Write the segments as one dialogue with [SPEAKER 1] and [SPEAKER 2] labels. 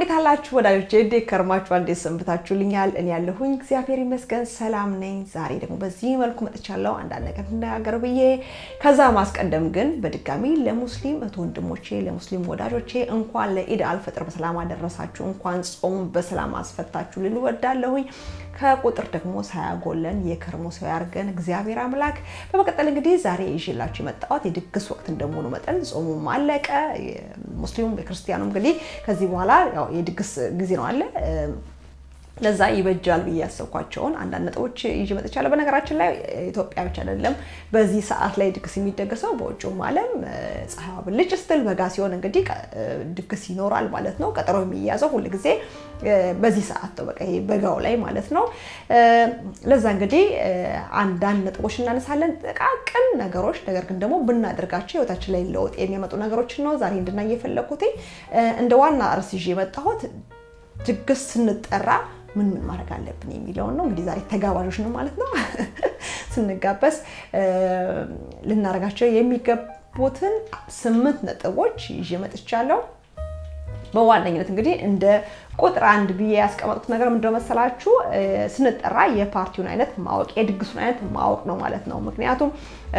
[SPEAKER 1] እንዴት አላችሁ ወዳጆቼ? እንዴት ከርማችሁ? እንዴት ሰንብታችሁልኛል? እኔ ያለሁኝ እግዚአብሔር ይመስገን ሰላም ነኝ። ዛሬ ደግሞ በዚህ መልኩ መጥቻለሁ አንዳንድ ነገር እንነጋገር ብዬ። ከዛ ማስቀደም ግን በድጋሚ ለሙስሊም እህት ወንድሞቼ፣ ለሙስሊም ወዳጆቼ እንኳን ለኢድ አልፈጥር በሰላም አደረሳችሁ፣ እንኳን ጾሙ በሰላም አስፈታችሁ ልል እወዳለሁኝ። ከቁጥር ደግሞ ሳያጎለን የከርሞ ሰው ያርገን እግዚአብሔር አምላክ። በመቀጠል እንግዲህ ዛሬ ይዤላችሁ የመጣሁት የድግስ ወቅት እንደመሆኑ መጠን ጾሙም አለቀ። ሙስሊሙም የክርስቲያኑ እንግዲህ ከዚህ በኋላ ያው የድግስ ጊዜ ነው አለ ለዛ ይበጃል ብዬ ያሰብኳቸውን አንዳንድ ነጥቦች ይዤ መጥቻለሁ። በነገራችን ላይ ኢትዮጵያ ብቻ አይደለም በዚህ ሰዓት ላይ ድግስ የሚደገሰው በውጭውም ዓለም ፀሐይዋ ብልጭ ስትል በጋ ሲሆን እንግዲህ ድግስ ይኖራል ማለት ነው። ቀጠሮ የሚያዘው ሁል ጊዜ በዚህ ሰዓት ነው፣ በቃ ይሄ በጋው ላይ ማለት ነው። ለዛ እንግዲህ አንዳንድ ነጥቦች እናነሳለን፣ ጥቃቅን ነገሮች፣ ነገር ግን ደግሞ ብናደርጋቸው ህይወታችን ላይ ለውጥ የሚያመጡ ነገሮችን ነው ዛሬ እንድናይ የፈለኩት። እንደ ዋና ርዕስ ይዤ የመጣሁት ድግስ ስንጠራ ምን ምን ማድረግ አለብን የሚለውን ነው። እንግዲህ ዛሬ ተጋባዦች ነው ማለት ነው። ስንጋበዝ ልናደርጋቸው የሚገቡትን ስምንት ነጥቦች ይዤ መጥቻለሁ። በዋነኝነት እንግዲህ እንደ ቁጥር አንድ ብዬ ያስቀመጡት ነገር ምንድነው መሰላችሁ? ስንጠራ የፓርቲውን አይነት ማወቅ የድግሱን አይነት ማወቅ ነው ማለት ነው። ምክንያቱም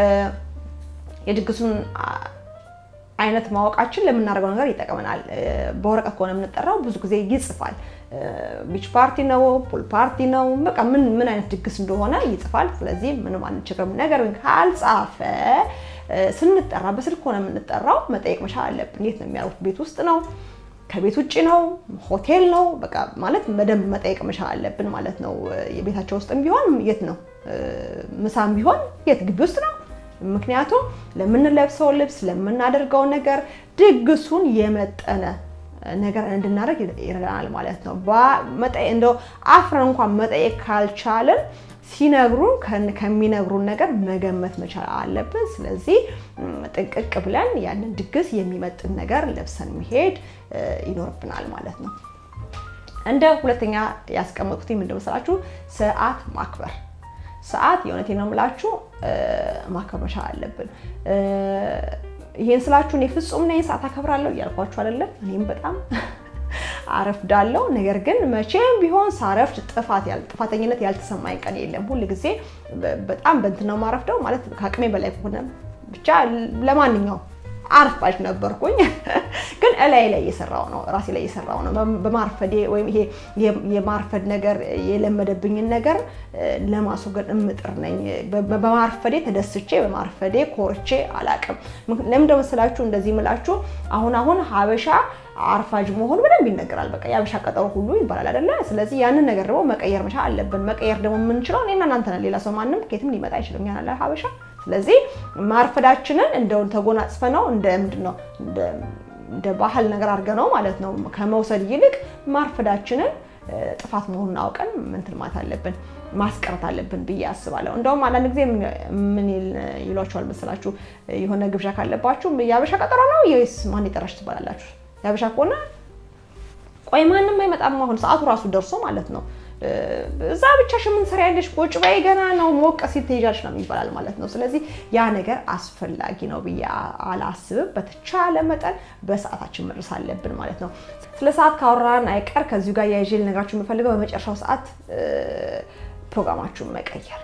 [SPEAKER 1] የድግሱን አይነት ማወቃችን ለምናደርገው ነገር ይጠቅመናል። በወረቀት ከሆነ የምንጠራው ብዙ ጊዜ ይጽፋል። ቢች ፓርቲ ነው፣ ፑል ፓርቲ ነው፣ በቃ ምን ምን አይነት ድግስ እንደሆነ ይጽፋል። ስለዚህ ምንም አንቸግርም። ነገር ግን ካልጻፈ ስንጠራ በስልክ ከሆነ የምንጠራው መጠየቅ መቻል አለብን። የት ነው የሚያደርጉት? ቤት ውስጥ ነው ከቤት ውጭ ነው ሆቴል ነው በቃ ማለት በደንብ መጠየቅ መቻል አለብን ማለት ነው። የቤታቸው ውስጥም ቢሆን የት ነው፣ ምሳም ቢሆን የት ግቢ ውስጥ ነው ምክንያቱም ለምንለብሰው ልብስ ለምናደርገው ነገር ድግሱን የመጠነ ነገር እንድናደርግ ይረዳናል ማለት ነው። እንደው አፍረን እንኳን መጠየቅ ካልቻልን ሲነግሩን ከሚነግሩን ነገር መገመት መቻል አለብን። ስለዚህ ጥንቅቅ ብለን ያንን ድግስ የሚመጥን ነገር ለብሰን መሄድ ይኖርብናል ማለት ነው። እንደ ሁለተኛ ያስቀመጥኩት ምንድን መሰላችሁ? ሰዓት ማክበር ሰዓት የእውነቴን ነው የምላችሁ ማክበር መቻል አለብን። ይሄን ስላችሁ እኔ ፍጹም ነኝ ሰዓት አከብራለሁ እያልኳችሁ አይደለም። እኔም በጣም አረፍዳለሁ። ነገር ግን መቼም ቢሆን ሳረፍድ ጥፋት ጥፋተኝነት ያልተሰማኝ ቀን የለም። ሁል ጊዜ በጣም በእንትን ነው ማረፍደው ማለት ከአቅሜ በላይ ከሆነ ብቻ ለማንኛውም አርፋጅ ነበርኩኝ። ግን እላይ ላይ እየሰራው ነው ራሴ ላይ እየሰራው ነው። በማርፈዴ ወይም ይሄ የማርፈድ ነገር የለመደብኝን ነገር ለማስወገድ እምጥር ነኝ። በማርፈዴ ተደስቼ በማርፈዴ ኮርቼ አላቅም። ለምን መሰላችሁ እንደዚህ ምላችሁ? አሁን አሁን ሀበሻ አርፋጅ መሆኑ በደንብ ይነገራል። በቃ የሀበሻ ቀጠሮ ሁሉ ይባላል አይደለ? ስለዚህ ያንን ነገር ደግሞ መቀየር መቻል አለብን። መቀየር ደግሞ የምንችለው እኔና እናንተ ነን። ሌላ ሰው ማንም ከየትም ሊመጣ አይችልም። ያናለ ሀበሻ ስለዚህ ማርፈዳችንን እንደውን ተጎናጽፈ ነው እንደ ምንድን ነው እንደ ባህል ነገር አድርገ ነው ማለት ነው ከመውሰድ ይልቅ ማርፈዳችንን ጥፋት መሆኑን አውቀን ምንትን ማለት አለብን ማስቀረት አለብን ብዬ አስባለሁ። እንደውም አንዳንድ ጊዜ ምን ይሏቸዋል መሰላችሁ የሆነ ግብዣ ካለባችሁ የሀበሻ ቀጠሮ ነው ወይስ ማን የጠራሽ ትባላላችሁ። የሀበሻ ከሆነ ቆይ ማንም አይመጣም አሁን ሰዓቱ ራሱ ደርሶ ማለት ነው እዛ ብቻሽ ምን ትሰሪያለሽ? ቁጭ በይ ገና ነው ሞቅ ሲል ትሄጃለሽ ነው ይባላል ማለት ነው። ስለዚህ ያ ነገር አስፈላጊ ነው ብዬ አላስብም። በተቻለ መጠን በሰዓታችን መድረስ አለብን ማለት ነው። ስለ ሰዓት ካወራን አይቀር ከዚሁ ጋር ያይዤ ልነግራችሁ የምፈልገው በመጨረሻው ሰዓት ፕሮግራማችሁን መቀየር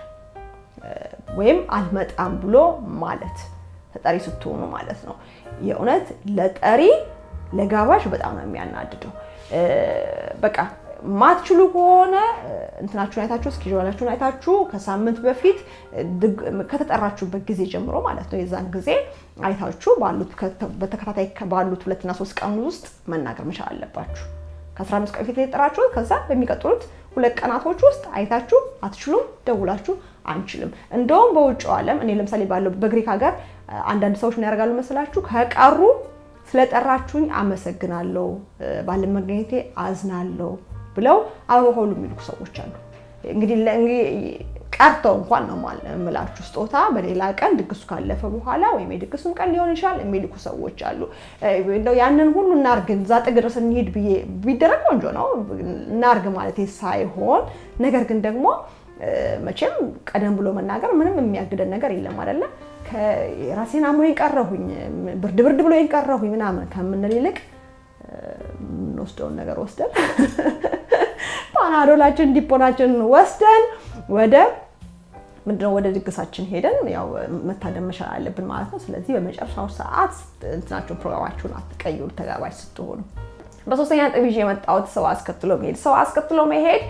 [SPEAKER 1] ወይም አልመጣም ብሎ ማለት ተጠሪ ስትሆኑ ማለት ነው። የእውነት ለጠሪ ለጋባዥ በጣም ነው የሚያናድደው። በቃ ማትችሉ ከሆነ እንትናችሁን አይታችሁ እስኬጁላችሁን አይታችሁ ከሳምንት በፊት ከተጠራችሁበት ጊዜ ጀምሮ ማለት ነው የዛን ጊዜ አይታችሁ በተከታታይ ባሉት ሁለትና ሶስት ቀን ውስጥ መናገር መቻል አለባችሁ። ከ15 ቀን ፊት የተጠራችሁት ከዛ በሚቀጥሉት ሁለት ቀናቶች ውስጥ አይታችሁ አትችሉም፣ ደውላችሁ አንችልም። እንደውም በውጭው ዓለም እኔ ለምሳሌ ባለው በግሪክ ሀገር አንዳንድ ሰዎች ምን ያደርጋሉ መስላችሁ ከቀሩ ስለጠራችሁኝ አመሰግናለሁ፣ ባለመገኘቴ አዝናለሁ ብለው አበባ ሁሉ የሚልኩ ሰዎች አሉ። እንግዲህ ቀርተው እንኳን ነው የምላችሁ ስጦታ በሌላ ቀን ድግሱ ካለፈ በኋላ ወይም የድግሱም ቀን ሊሆን ይችላል የሚልኩ ሰዎች አሉ። እንደው ያንን ሁሉ እናርግ እዛ ጥግ ድረስ እንሂድ ብዬ ቢደረግ ቆንጆ ነው እናርግ ማለት ሳይሆን ነገር ግን ደግሞ መቼም ቀደም ብሎ መናገር ምንም የሚያግደን ነገር የለም አይደለ? ራሴን አሞኝ ቀረሁኝ፣ ብርድ ብርድ ብሎ ቀረሁኝ ምናምን ከምንል ይልቅ የምንወስደውን ነገር ወስደን ፓናዶላችን ዲፖናችን ወስደን ወደ ምንድነው ወደ ድግሳችን ሄደን ያው መታደም መቻል አለብን ማለት ነው። ስለዚህ በመጨረሻው ሰዓት እንትናቸውን ፕሮግራማችሁን አትቀይሩ ተጋባዥ ስትሆኑ። በሶስተኛ ነጥብ ይዤ የመጣሁት ሰው አስከትሎ መሄድ። ሰው አስከትሎ መሄድ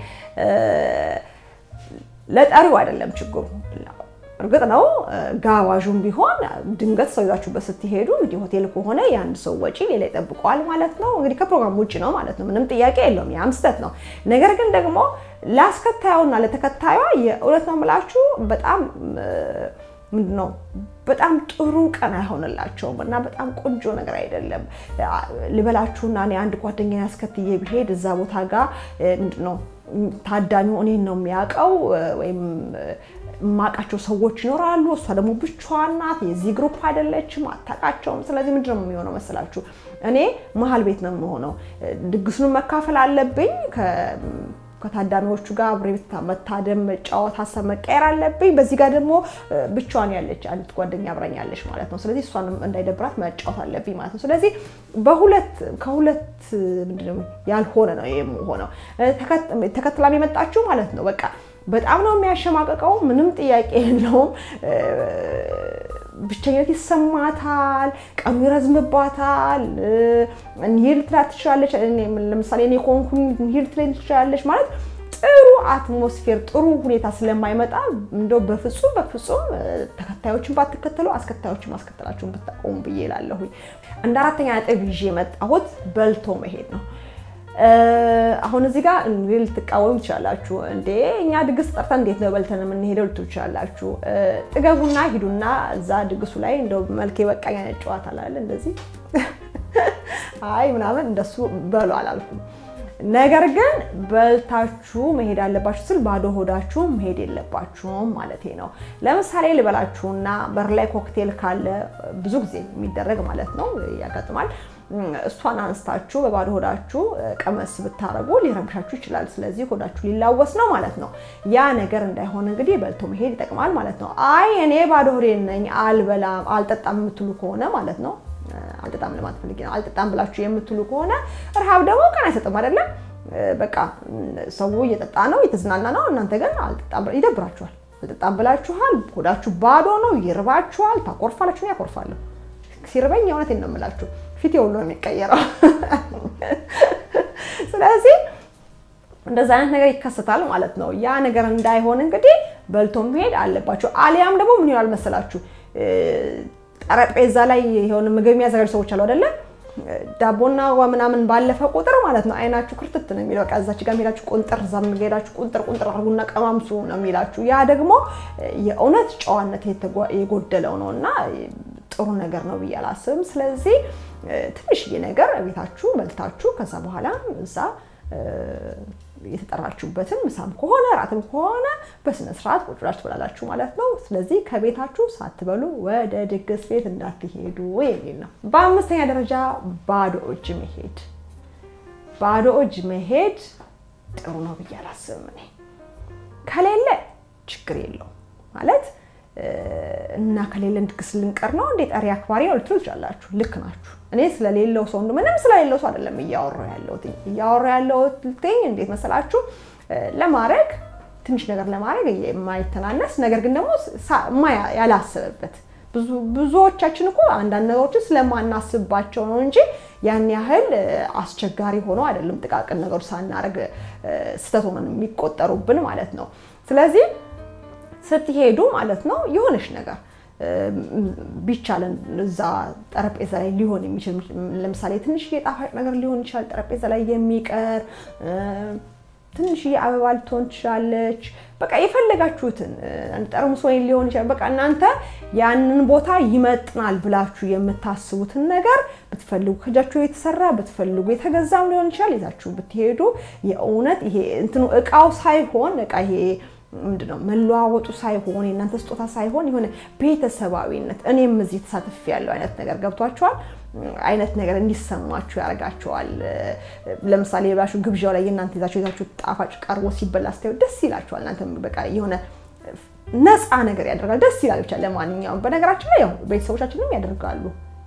[SPEAKER 1] ለጠሪው አይደለም ችግሩ። እርግጥ ነው ጋባዡም ቢሆን ድንገት ሰው ይዛችሁበት ስትሄዱ እንግዲህ ሆቴል ከሆነ የአንድ ሰው ወጪ ሌላ ይጠብቀዋል ማለት ነው። እንግዲህ ከፕሮግራም ውጭ ነው ማለት ነው። ምንም ጥያቄ የለውም። ያም ስህተት ነው። ነገር ግን ደግሞ ላስከታዩና ለተከታዩዋ የእውነት ነው የምላችሁ በጣም ምንድን ነው በጣም ጥሩ ቀን አይሆንላቸውም እና በጣም ቆንጆ ነገር አይደለም። ልበላችሁና እኔ አንድ ጓደኛ ያስከትዬ ብሄድ እዛ ቦታ ጋር ምንድን ነው ታዳሚው እኔን ነው የሚያውቀው ወይም የማውቃቸው ሰዎች ይኖራሉ። እሷ ደግሞ ብቻዋን ናት፣ የዚህ ግሩፕ አይደለችም፣ አታውቃቸውም። ስለዚህ ምንድን ነው የሚሆነው መሰላችሁ? እኔ መሀል ቤት ነው የምሆነው። ድግሱን መካፈል አለብኝ ከታዳሚዎቹ ጋር አብሬ መታደም፣ መጫወት፣ ሀሳብ መቀየር አለብኝ። በዚህ ጋር ደግሞ ብቻዋን ያለች አንዲት ጓደኛ አብራኛለች ማለት ነው። ስለዚህ እሷንም እንዳይደብራት መጫወት አለብኝ ማለት ነው። ስለዚህ በሁለት ከሁለት ምንድነው ያልሆነ ነው የምሆነው። ተከትላም የመጣችሁ ማለት ነው በቃ በጣም ነው የሚያሸማቀቀው። ምንም ጥያቄ የለውም። ብቸኝነት ይሰማታል። ቀኑ ይረዝምባታል። እንሂድ ትላት ትችላለች። ለምሳሌ እኔ ከሆንኩኝ እንሂድ ትለኝ ትችላለች ማለት ጥሩ አትሞስፌር ጥሩ ሁኔታ ስለማይመጣ እንደው በፍጹም በፍጹም ተከታዮችን ባትከተሉ አስከታዮችን ማስከተላችሁን ብታቆሙ ብዬ እላለሁኝ። እንደ አራተኛ ነጥብ ይዤ የመጣሁት በልቶ መሄድ ነው። አሁን እዚህ ጋር ልትቃወሙ ትችላላችሁ። እንዴ እኛ ድግስ ጠርተን እንዴት ነው በልተን የምንሄደው ልትሉ ትችላላችሁ። ጥገቡና ሂዱና እዛ ድግሱ ላይ እንደው መልኬ በቃኝ አይነት ጨዋታ አላለ እንደዚህ አይ ምናምን እንደሱ በሉ አላልኩም። ነገር ግን በልታችሁ መሄድ አለባችሁ ስል ባዶ ሆዳችሁ መሄድ የለባችሁም ማለቴ ነው። ለምሳሌ ልበላችሁና በር ላይ ኮክቴል ካለ ብዙ ጊዜ የሚደረግ ማለት ነው ያጋጥማል። እሷን አንስታችሁ በባዶ ሆዳችሁ ቀመስ ብታረጉ ሊረብሻችሁ ይችላል። ስለዚህ ሆዳችሁ ሊላወስ ነው ማለት ነው። ያ ነገር እንዳይሆን እንግዲህ በልቶ መሄድ ይጠቅማል ማለት ነው። አይ እኔ ባዶ ሆዴን ነኝ አልበላም፣ አልጠጣም የምትሉ ከሆነ ማለት ነው አልጠጣም ለማለት ፈልጌ ነው። አልጠጣም ብላችሁ የምትሉ ከሆነ ረሃብ ደግሞ ቀን አይሰጥም አይደለም። በቃ ሰው እየጠጣ ነው እየተዝናና ነው። እናንተ ግን አልጠጣም ይደብራችኋል። አልጠጣም ብላችኋል። ሆዳችሁ ባዶ ነው፣ ይርባችኋል፣ ታኮርፋላችሁ። ነው ያኮርፋለሁ። ሲርበኝ የእውነቴን ነው የምላችሁ ፊት ሁሉ ነው የሚቀየረው። ስለዚህ እንደዛ አይነት ነገር ይከሰታል ማለት ነው። ያ ነገር እንዳይሆን እንግዲህ በልቶ መሄድ አለባችሁ። አሊያም ደግሞ ምን ይሆናል መሰላችሁ ጠረጴዛ ላይ የሆነ ምግብ የሚያዘጋጁ ሰዎች አሉ አይደለም ዳቦና ምናምን ባለፈ ቁጥር ማለት ነው አይናችሁ ክርትት ነው የሚለው። በቃ እዛች ጋር ሄዳችሁ ቁንጥር እዛም ሄዳችሁ ቁንጥር ቁንጥር አድርጉና ቀማምሱ ነው የሚላችሁ። ያ ደግሞ የእውነት ጨዋነት የጎደለው ነው እና ጥሩ ነገር ነው ብዬ አላስብም። ስለዚህ ትንሽዬ ነገር ቤታችሁ በልታችሁ ከዛ በኋላ እዛ የተጠራችሁበትን ምሳም ከሆነ ራትም ከሆነ በስነ ስርዓት ቁጭ ብላችሁ ትበላላችሁ ማለት ነው። ስለዚህ ከቤታችሁ ሳትበሉ ወደ ድግስ ቤት እንዳትሄዱ የሚል ነው። በአምስተኛ ደረጃ ባዶ እጅ መሄድ። ባዶ እጅ መሄድ ጥሩ ነው ብዬ አላስብም እኔ። ከሌለ ችግር የለውም ማለት እና ከሌለን ድግስ ልንቀር ነው እንዴ ጠሪ አክባሪ ነው ልትሉ ትችላላችሁ። ልክ ናችሁ። እኔ ስለሌለው ሰው ምንም ስለሌለው ሰው አይደለም እያወራ ያለሁት እያወራ ያለሁት እንዴት መሰላችሁ ለማድረግ ትንሽ ነገር ለማድረግ የማይተናነስ ነገር ግን ደግሞ ያላሰበበት ብዙዎቻችን እኮ አንዳንድ ነገሮችን ስለማናስብባቸው ነው እንጂ ያን ያህል አስቸጋሪ ሆኖ አይደለም። ጥቃቅን ነገሮች ሳናደርግ ስህተት ሆነን የሚቆጠሩብን ማለት ነው። ስለዚህ ስትሄዱ ማለት ነው የሆነች ነገር ቢቻለን እዛ ጠረጴዛ ላይ ሊሆን የሚችል ለምሳሌ ትንሽዬ ጣፋጭ ነገር ሊሆን ይችላል። ጠረጴዛ ላይ የሚቀር ትንሽዬ አበባ ልትሆን ትችላለች። በቃ የፈለጋችሁትን ጠርሙስ ወይን ሊሆን ይችላል። በቃ እናንተ ያንን ቦታ ይመጥናል ብላችሁ የምታስቡትን ነገር ብትፈልጉ ከእጃችሁ የተሰራ ብትፈልጉ የተገዛም ሊሆን ይችላል ይዛችሁ ብትሄዱ የእውነት ይሄ እንትኑ እቃው ሳይሆን እቃ ይሄ ምንድነው መለዋወጡ ሳይሆን የእናንተ ስጦታ ሳይሆን የሆነ ቤተሰባዊነት እኔም እዚህ ተሳትፍ ያለው አይነት ነገር ገብቷቸዋል አይነት ነገር እንዲሰማችሁ ያደርጋቸዋል። ለምሳሌ ብላችሁ ግብዣው ላይ የእናንተ ይዛችሁ ይዛችሁ ጣፋጭ ቀርቦ ሲበላ ስታዩ ደስ ይላችኋል። እናንተ በቃ የሆነ ነፃ ነገር ያደርጋል። ደስ ይላል ብቻ ለማንኛውም። በነገራችን ላይ ያው ቤተሰቦቻችንም ያደርጋሉ።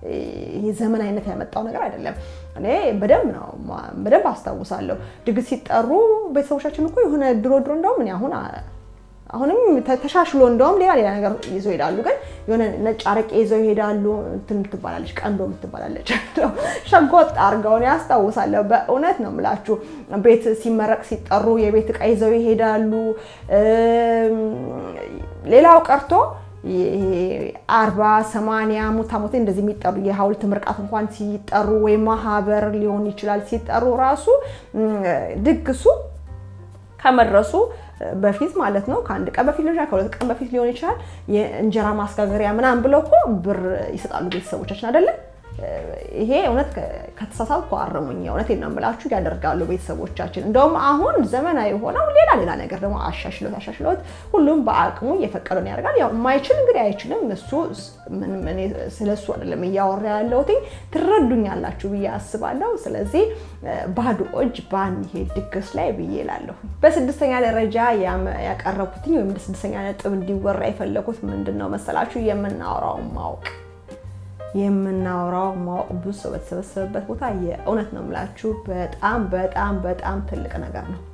[SPEAKER 1] ይሄ ዘመናዊነት ያመጣው ነገር አይደለም። እኔ በደንብ ነው በደንብ አስታውሳለሁ። ድግስ ሲጠሩ ቤተሰቦቻችን እኮ የሆነ ድሮ ድሮ እንደውም እኔ አሁን አሁንም ተሻሽሎ እንደውም ሌላ ሌላ ነገር ይዘው ይሄዳሉ። ግን የሆነ ነጭ አረቄ ይዘው ይሄዳሉ። እንትን ትባላለች፣ ቀንዶ የምትባላለች ሸጎጥ አድርገውን ያስታውሳለሁ። በእውነት ነው የምላችሁ። ቤት ሲመረቅ ሲጠሩ የቤት እቃ ይዘው ይሄዳሉ። ሌላው ቀርቶ አርባ ሰማንያ ሙት ዓመት እንደዚህ የሚጠሩ የሀውልት ምርቃት እንኳን ሲጠሩ ወይም ማህበር ሊሆን ይችላል ሲጠሩ ራሱ ድግሱ ከመድረሱ በፊት ማለት ነው። ከአንድ ቀን በፊት ሊሆን ይችላል፣ ከሁለት ቀን በፊት ሊሆን ይችላል። የእንጀራ ማስጋገሪያ ምናምን ብለው እኮ ብር ይሰጣሉ ቤተሰቦቻችን አይደለም። ይሄ እውነት ከተሳሳትኩ አርሙኝ። እውነቴን ነው የምላችሁ ያደርጋሉ ቤተሰቦቻችን። እንደውም አሁን ዘመናዊ ሆነው ሌላ ሌላ ነገር ደግሞ አሻሽሎት አሻሽሎት ሁሉም በአቅሙ እየፈቀደውን ያደርጋል። ያው የማይችል እንግዲህ አይችልም። እሱ ስለ እሱ አይደለም እያወራ ያለሁት ትረዱኛላችሁ ብዬ አስባለሁ። ስለዚህ ባዶ እጅ ባንሄድ ድግስ ላይ ብዬ እላለሁ። በስድስተኛ ደረጃ ያቀረብኩትኝ ወይም ስድስተኛ ነጥብ እንዲወራ የፈለኩት ምንድን ነው መሰላችሁ? የምናወራውን ማወቅ የምናወራው ማወቅ ብዙ ሰው በተሰበሰበበት ቦታ የእውነት ነው የምላችሁ በጣም በጣም በጣም ትልቅ ነገር ነው።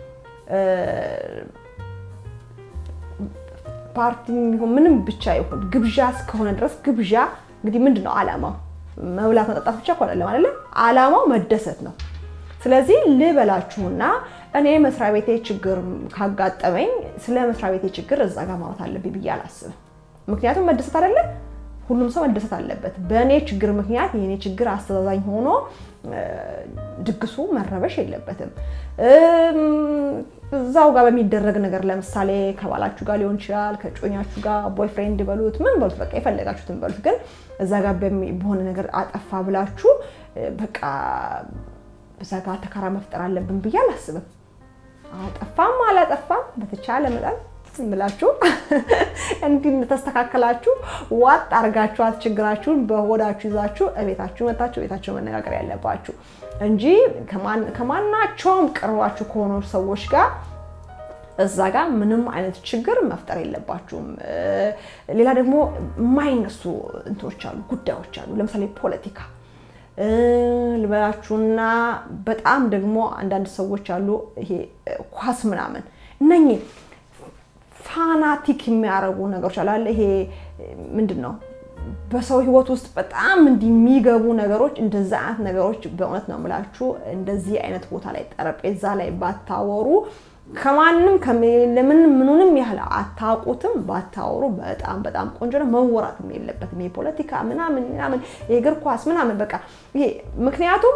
[SPEAKER 1] ፓርቲ ይሁን ምንም ብቻ ይሁን ግብዣ እስከሆነ ድረስ ግብዣ እንግዲህ ምንድን ነው ዓላማው? መብላት መጠጣት ብቻ እኮ አይደለም አይደለም። ዓላማው መደሰት ነው። ስለዚህ ልበላችሁና እኔ መስሪያ ቤቴ ችግር ካጋጠመኝ ስለ መስሪያ ቤቴ ችግር እዛ ጋር ማውራት አለብኝ ብዬ አላስብም። ምክንያቱም መደሰት አይደለም ሁሉም ሰው መደሰት አለበት። በእኔ ችግር ምክንያት የእኔ ችግር አስተዛዛኝ ሆኖ ድግሱ መረበሽ የለበትም። እዛው ጋር በሚደረግ ነገር ለምሳሌ ከባላችሁ ጋር ሊሆን ይችላል፣ ከጮኛችሁ ጋር ቦይፍሬንድ በሉት ምን በሉት፣ በቃ የፈለጋችሁትን በሉት። ግን እዛ ጋር በሆነ ነገር አጠፋ ብላችሁ በቃ እዛ ጋር ተካራ መፍጠር አለብን ብዬ አላስብም። አጠፋም አላጠፋም በተቻለ መጠን ብላችሁ እንዲህ ተስተካከላችሁ ዋጥ አርጋችኋት ችግራችሁን በሆዳችሁ ይዛችሁ እቤታችሁ መታችሁ ቤታችሁ መነጋገር ያለባችሁ እንጂ ከማናቸውም ቅርባችሁ ከሆኑ ሰዎች ጋር እዛ ጋር ምንም አይነት ችግር መፍጠር የለባችሁም። ሌላ ደግሞ የማይነሱ እንትኖች አሉ፣ ጉዳዮች አሉ። ለምሳሌ ፖለቲካ ልበላችሁና በጣም ደግሞ አንዳንድ ሰዎች አሉ፣ ይሄ ኳስ ምናምን እነኚህ ፋናቲክ የሚያደርጉ ነገሮች አለ። ይሄ ምንድን ነው? በሰው ህይወት ውስጥ በጣም እንዲህ የሚገቡ ነገሮች፣ እንደዚህ አይነት ነገሮች በእውነት ነው የምላችሁ እንደዚህ አይነት ቦታ ላይ ጠረጴዛ ላይ ባታወሩ ከማንም ለምን ምኑንም ያህል አታውቁትም ባታወሩ በጣም በጣም ቆንጆ ነው። መወራትም የለበትም ይሄ ፖለቲካ ምናምን ምናምን የእግር ኳስ ምናምን በቃ ይሄ ምክንያቱም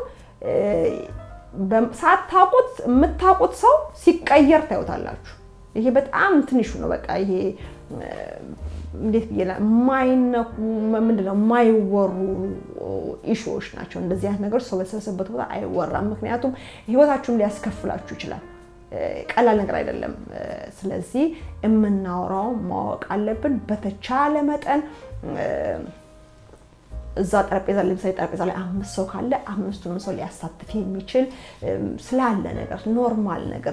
[SPEAKER 1] ሳታውቁት የምታውቁት ሰው ሲቀየር ታዩታላችሁ። ይሄ በጣም ትንሹ ነው። በቃ ይሄ እንዴት ብዬ የማይነኩ ምንድነው የማይወሩ ኢሹዎች ናቸው። እንደዚህ አይነት ነገሮች ሰው በተሰበሰበበት ቦታ አይወራም። ምክንያቱም ህይወታችሁን ሊያስከፍላችሁ ይችላል። ቀላል ነገር አይደለም። ስለዚህ የምናወራው ማወቅ አለብን። በተቻለ መጠን እዛ ጠረጴዛ ለምሳሌ ጠረጴዛ ላይ አምስት ሰው ካለ አምስቱንም ሰው ሊያሳትፍ የሚችል ስላለ ነገር ኖርማል ነገር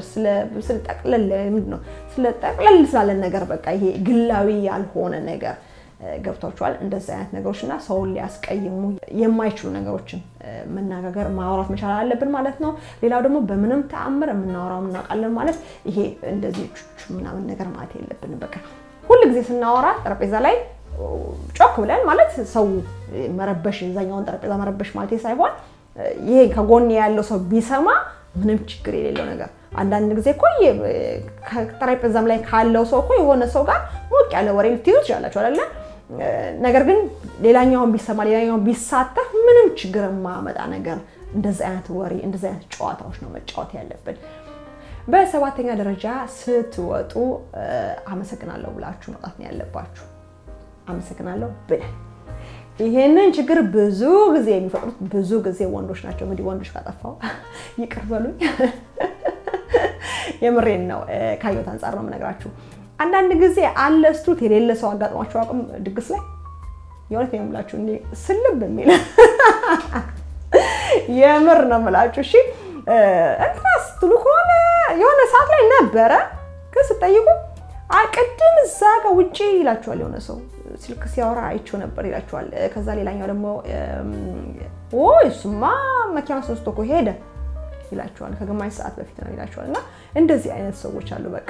[SPEAKER 1] ስለ ጠቅለል ስላለ ነገር በቃ ይሄ ግላዊ ያልሆነ ነገር ገብቷችኋል። እንደዚህ አይነት ነገሮች እና ሰውን ሊያስቀይሙ የማይችሉ ነገሮችን መነጋገር ማውራት መቻል አለብን ማለት ነው። ሌላው ደግሞ በምንም ተአምር የምናወራው እናውቃለን ማለት ይሄ እንደዚህ ምናምን ነገር ማለት የለብንም። በቃ ሁል ጊዜ ስናወራ ጠረጴዛ ላይ ጮክ ብለን ማለት ሰው መረበሽ የዛኛውን ጠረጴዛ መረበሽ ማለት ሳይሆን ይሄ ከጎን ያለው ሰው ቢሰማ ምንም ችግር የሌለው ነገር። አንዳንድ ጊዜ እኮ ጠረጴዛም ላይ ካለው ሰው እኮ የሆነ ሰው ጋር ሞቅ ያለ ወሬ ልትይዙ ትችላላችሁ አይደለ? ነገር ግን ሌላኛውን ቢሰማ ሌላኛውን ቢሳተፍ ምንም ችግር የማያመጣ ነገር እንደዚህ አይነት ወሬ እንደዚህ አይነት ጨዋታዎች ነው መጫወት ያለብን። በሰባተኛ ደረጃ ስትወጡ አመሰግናለሁ ብላችሁ መውጣት ነው ያለባችሁ። አመሰግናለሁ ብለን ይሄንን ችግር ብዙ ጊዜ የሚፈጥሩት ብዙ ጊዜ ወንዶች ናቸው። እንግዲህ ወንዶች ካጠፋው ይቅር በሉኝ። የምሬን ነው። ካየሁት አንጻር ነው የምነግራችሁ። አንዳንድ ጊዜ አለ ስትሉት የሌለ ሰው አጋጥሟቸው አቅም ድግስ ላይ የእውነት ነው የምላችሁ እንዲህ ስልብ የሚል የምር ነው የምላችሁ። እሺ እንትና ስትሉ ከሆነ የሆነ ሰዓት ላይ ነበረ ግን ስጠይቁ ቅድም እዛ ጋር ውጪ ይላችኋል። የሆነ ሰው ስልክ ሲያወራ አይቼው ነበር ይላችኋል። ከዛ ሌላኛው ደግሞ እሱማ መኪና ወስዶ እኮ ሄደ ይላችኋል። ከግማሽ ሰዓት በፊት ነው ይላችኋል። እና እንደዚህ አይነት ሰዎች አሉ። በቃ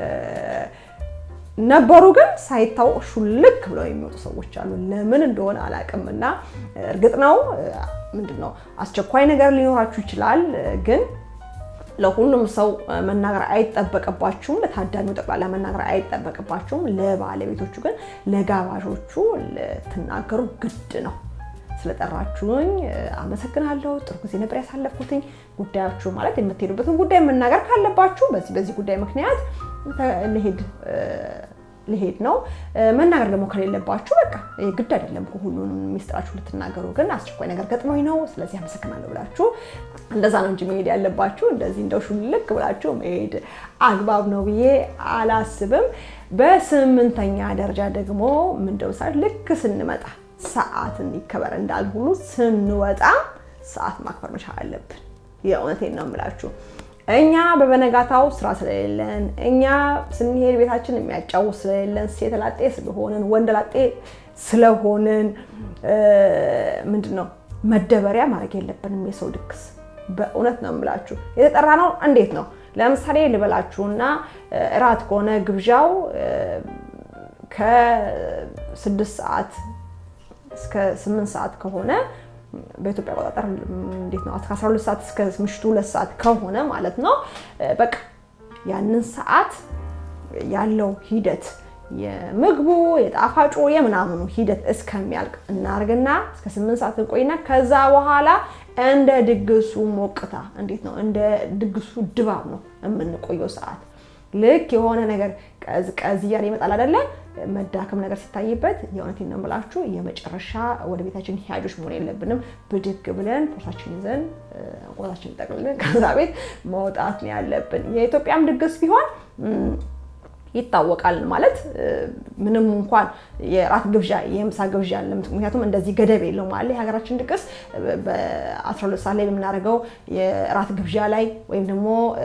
[SPEAKER 1] ነበሩ ግን ሳይታወቅ ሹልክ ብለው የሚወጡ ሰዎች አሉ። ለምን እንደሆነ አላውቅም። እና እርግጥ ነው ምንድን ነው አስቸኳይ ነገር ሊኖራችሁ ይችላል ግን ለሁሉም ሰው መናገር አይጠበቅባችሁም። ለታዳሚው ጠቅላላ መናገር አይጠበቅባችሁም። ለባለቤቶቹ ግን ለጋባዦቹ ልትናገሩ ግድ ነው። ስለጠራችሁኝ አመሰግናለሁ። ጥሩ ጊዜ ነበር ያሳለፍኩትኝ። ጉዳያችሁ ማለት የምትሄዱበትን ጉዳይ መናገር ካለባችሁ በዚህ በዚህ ጉዳይ ምክንያት ልሄድ ልሄድ ነው። መናገር ደግሞ ከሌለባችሁ በቃ ግድ አይደለም ሁሉንም ሚስጥራችሁ ልትናገሩ። ግን አስቸኳይ ነገር ገጥሞኝ ነው ስለዚህ አመሰግናለሁ ብላችሁ እንደዛ ነው እንጂ መሄድ ያለባችሁ እንደዚህ እንደው ሹልክ ብላችሁ መሄድ አግባብ ነው ብዬ አላስብም። በስምንተኛ ደረጃ ደግሞ ምንድነው ምሳሌ ልክ ስንመጣ ሰዓትን ይከበር እንዳል ሁሉ ስንወጣ ሰዓት ማክበር መቻል አለብን። የእውነቴን ነው የምላችሁ። እኛ በበነጋታው ስራ ስለሌለን እኛ ስንሄድ ቤታችን የሚያጫውት ስለሌለን ሴት ላጤ ስለሆንን ወንድ ላጤ ስለሆንን ምንድን ነው መደበሪያ ማድረግ የለብንም። የሰው ድግስ በእውነት ነው የምላችሁ። የተጠራ ነው እንዴት ነው? ለምሳሌ ልበላችሁና እራት ከሆነ ግብዣው ከስድስት ሰዓት እስከ ስምንት ሰዓት ከሆነ በኢትዮጵያ አቆጣጠር እንዴት ነው? ከ12 ሰዓት እስከ ምሽቱ ሁለት ሰዓት ከሆነ ማለት ነው። በቃ ያንን ሰዓት ያለው ሂደት የምግቡ የጣፋጩ የምናምኑ ሂደት እስከሚያልቅ እናርግና እስከ ስምንት ሰዓት እንቆይና ከዛ በኋላ እንደ ድግሱ ሞቅታ እንዴት ነው እንደ ድግሱ ድባብ ነው የምንቆየው ሰዓት ልክ የሆነ ነገር ቀዝቀዝ እያለ ይመጣል አይደለ? መዳከም ነገር ሲታይበት የእውነቴን ነው የምላችሁ የመጨረሻ ወደ ቤታችን ሂያጆች መሆን የለብንም። ብድግ ብለን ፖርሳችን ይዘን ቆታችን ጠቅልለን ከዛ ቤት መውጣት ነው ያለብን። የኢትዮጵያም ድግስ ቢሆን ይታወቃል ማለት ምንም እንኳን የራት ግብዣ የምሳ ግብዣ አለ። ምክንያቱም እንደዚህ ገደብ የለውም አለ የሀገራችን ድግስ በ12 ሰዓት ላይ የምናደርገው የራት ግብዣ ላይ ወይም ደግሞ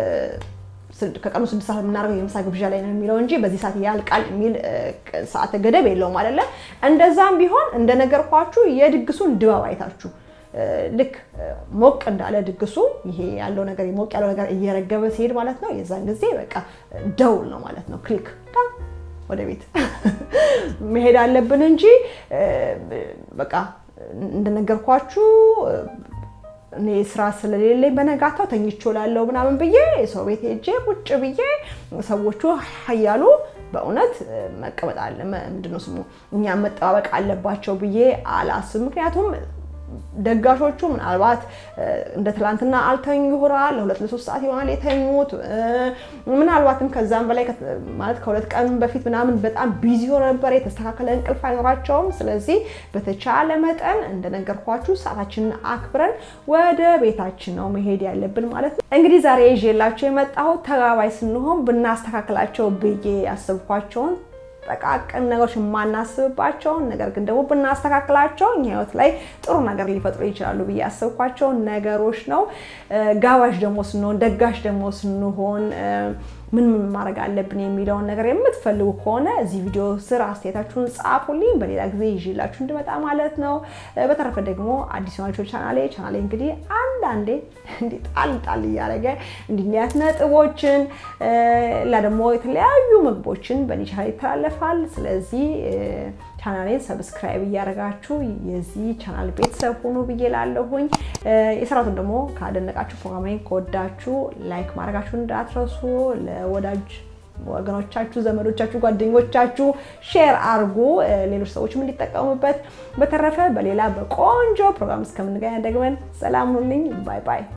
[SPEAKER 1] ከቀኑ ስድስት ሰዓት የምናደርገው የምሳ ግብዣ ላይ ነው የሚለው እንጂ በዚህ ሰዓት ያልቃል የሚል ሰዓት ገደብ የለውም አይደለ። እንደዛም ቢሆን እንደነገርኳችሁ የድግሱን ድባብ አይታችሁ ልክ ሞቅ እንዳለ ድግሱ ይሄ ያለው ነገር ሞቅ ያለው ነገር እየረገበ ሲሄድ ማለት ነው። የዛን ጊዜ በቃ ደውል ነው ማለት ነው። ክሊክ ወደ ቤት መሄድ አለብን እንጂ በቃ እንደነገርኳችሁ እኔ ስራ ስለሌለኝ በነጋታው ተኝቼ እውላለሁ ምናምን ብዬ ሰው ቤት ሄጄ ቁጭ ብዬ ሰዎቹ እያሉ በእውነት መቀመጥ አለ ምንድነው ስሙ እኛም መጠባበቅ አለባቸው ብዬ አላስብ። ምክንያቱም ደጋሾቹ ምናልባት እንደ ትላንትና አልተኙ ይሆናል። ለሁለት ለሶስት ሰዓት ይሆናል የተኙት። ምናልባትም ከዛም በላይ ማለት ከሁለት ቀን በፊት ምናምን በጣም ቢዚ ሆነ ነበር። የተስተካከለ እንቅልፍ አይኖራቸውም። ስለዚህ በተቻለ መጠን እንደነገርኳችሁ ሰዓታችንን አክብረን ወደ ቤታችን ነው መሄድ ያለብን ማለት ነው። እንግዲህ ዛሬ ይዤላቸው የመጣሁት ተጋባይ ስንሆን ብናስተካክላቸው ብዬ ያሰብኳቸውን ጠቃቅን ነገሮች የማናስብባቸውን ነገር ግን ደግሞ ብናስተካክላቸው እኛ ህይወት ላይ ጥሩ ነገር ሊፈጥሩ ይችላሉ ብዬ ያሰብኳቸውን ነገሮች ነው። ጋባዥ ደግሞ ስንሆን ደጋሽ ደግሞ ስንሆን ምን ምን ማድረግ አለብን የሚለውን ነገር የምትፈልጉ ከሆነ እዚህ ቪዲዮ ስር አስተያየታችሁን ጻፉልኝ። በሌላ ጊዜ ይዤላችሁ እንድመጣ ማለት ነው። በተረፈ ደግሞ አዲስ ናቸው ቻናሌ ቻናሌ እንግዲህ አንዳንዴ እንዲህ ጣል ጣል እያደረገ እንዲህ ነጥቦችን ላ ደግሞ የተለያዩ ምግቦችን በእኔ ቻናል ይተላለፋል። ስለዚህ ቻናሌን ሰብስክራይብ እያደረጋችሁ የዚህ ቻናል ቤተሰብ ሁኑ ብዬ ላለሁኝ። የሰራቱን ደግሞ ካደነቃችሁ ፕሮግራሜን ከወዳችሁ ላይክ ማድረጋችሁን እንዳትረሱ። ለወዳጅ ወገኖቻችሁ፣ ዘመዶቻችሁ፣ ጓደኞቻችሁ ሼር አርጉ፣ ሌሎች ሰዎችም እንዲጠቀሙበት። በተረፈ በሌላ በቆንጆ ፕሮግራም እስከምንገናኝ ደግመን ሰላም ሁኑልኝ። ባይ ባይ።